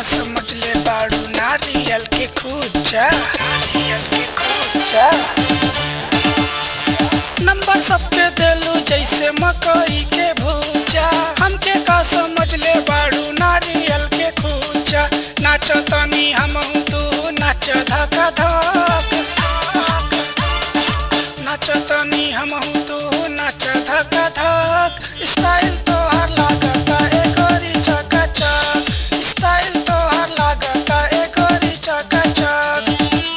समझ ले बाड़ू नारियल के खूचा नारियल के खूचा नंबर सबके देलू जैसे मकई के भूजा हमके का समझ ले बाड़ू नारियल के खूचा नाच तनी हम तू नाच धका धक नाच तनी हम तू नाच धका धक स्टाइल तोहार लागता एगोरी चकाचक स्टाइल तोहार लागता एगोरी चकाचक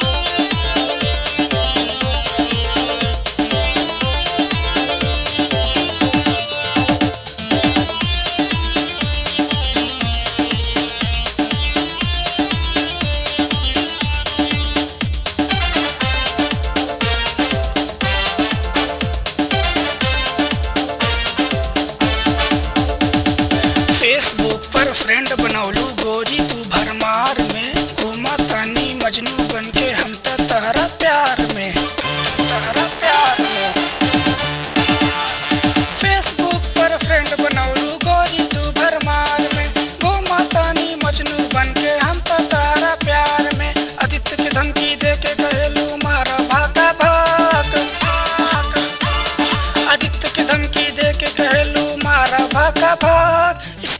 फेसबुक पर फ्रेंड बनौलू गोरी तू भरमार में घूमा तानी मजनू बन के हम त तहरा प्यार में तहरा प्यार में फेसबुक पर फ्रेंड बनौलू गोरी तू भरमार में घूमा तानी मजनू बन के हम त तहरा प्यार में आदित्य के धमकी दे के कहलू मारा भागा भाग आदित्य के धमकी दे के कहलू मारा भागा भाग